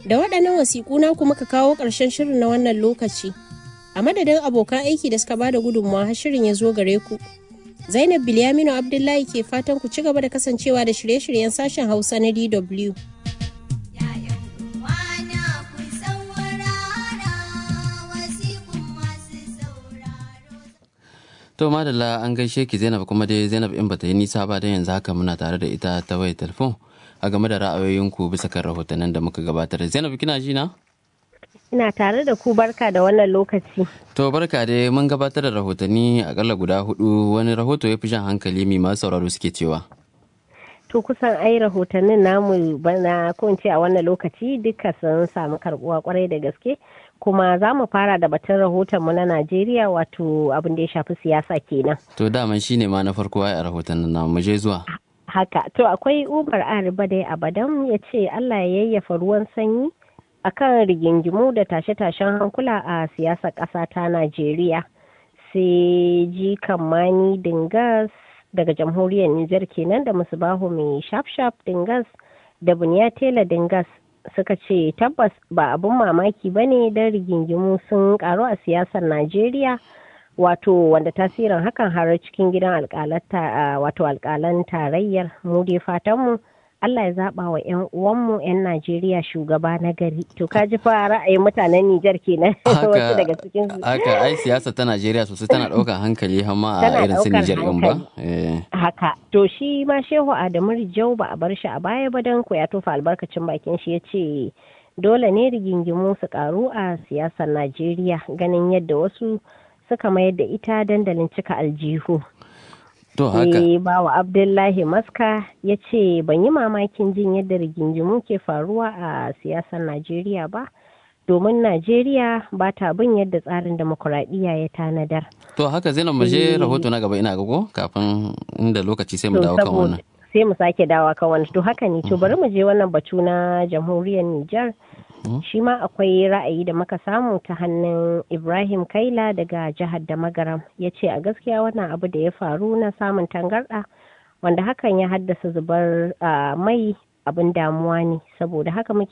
Da waɗannan wasiƙu na kuma ka kawo ƙarshen shirin na wannan lokaci. A madadin abokan aiki da suka bada gudunmawa har shirin ya zo gare ku. Zainab Bilyaminu Abdullahi ke fatan ku ci gaba da kasancewa da shirye-shiryen sashen Hausa na DW. To madalla an gaishe ki Zainab kuma dai Zainab in bata yi nisa ba dan yanzu haka muna tare da ita ta wayar telefon a game da ra'ayoyinku bisa kan rahotannin da muka gabatar. Zainab kina ji na? Ina tare da ku barka da wannan lokaci. To barka dai mun gabatar da rahotanni akalla guda hudu wani rahoto ya fi jan hankali mai masu sauraro suke cewa. To kusan ai rahotannin namu bana ko in ce a wannan lokaci duka sun samu karbuwa kwarai da gaske kuma za mu fara da batun rahotonmu na Najeriya wato abin da ya shafi siyasa kenan. To daman shine ma na farko a rahotannin namu mu je zuwa. Haka to akwai Umar Ariba dai Abadan ya ce Allah ya yayyafa ruwan sanyi akan rigingimu da tashe-tashen hankula a siyasar ƙasa ta Najeriya. Sai ji Mani Dingas daga jamhuriyar Nijar kenan da Musubahu mai shaf-shaf Dingas da Buniya Tela Dingas suka ce tabbas ba abin mamaki ba ne don rigingimu sun karu a siyasar Najeriya wato wanda tasirin hakan har cikin gidan wato alkalan tarayyar mu dai fatanmu Allah ya zaba wa 'yan uwanmu 'yan Najeriya shugaba na gari. To ka ji fa ra'ayin mutanen Nijar kenan wasu daga cikin su. Haka ai siyasa ta Najeriya sosai tana ɗaukar hankali hamma a irin su Nijar ɗin ba. Haka. To shi ma Shehu Adamu Rijau ba a bar shi a baya ba don ko ya tofa albarkacin bakin shi ya ce dole ne rigingimu su karu a siyasar Najeriya ganin yadda wasu suka mayar da ita dandalin cika aljihu. To haka. Sai bawa Abdullahi Maska ya ce ban yi mamakin jin yadda rigingimu ke faruwa a siyasar Najeriya ba, domin Najeriya ba ta bin yadda tsarin demokuraɗiyya ya tanadar. To haka Zainab mu je rahoto na gaba ina gago kafin inda lokaci sai mu dawo kan wannan. Sai mu sake dawa kan wannan. To haka ne to bari mu je wannan batu na jamhuriyar Nijar. shi ma akwai ra'ayi da muka samu ta hannun ibrahim kaila daga jihar da magaram ya ce a gaskiya wannan abu da ya faru na samun tangarɗa wanda hakan ya haddasa zubar mai abin damuwa ne saboda haka muke